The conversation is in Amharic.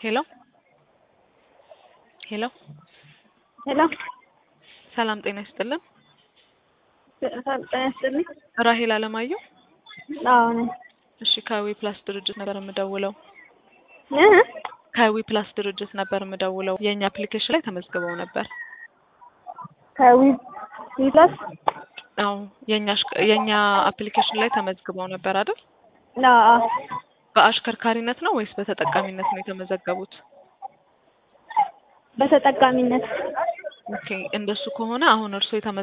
ሄሎ ሄሎ ሄሎ ሰላም ጤና ይስጥልን። ጤና ይስጥልኝ። ራሄል አለማየሁ። አዎ ነኝ። እሺ ከዊ ፕላስ ድርጅት ነበር የምደውለው። እ ከዊ ፕላስ ድርጅት ነበር የምደውለው። የእኛ አፕሊኬሽን ላይ ተመዝግበው ነበር። ከዊ ፕላስ አዎ የእኛ አሽከ- የእኛ አፕሊኬሽን ላይ ተመዝግበው ነበር አይደል? አዎ በአሽከርካሪነት ነው ወይስ በተጠቃሚነት ነው የተመዘገቡት? በተጠቃሚነት ኦኬ እንደሱ ከሆነ አሁን እርስዎ የተመዘ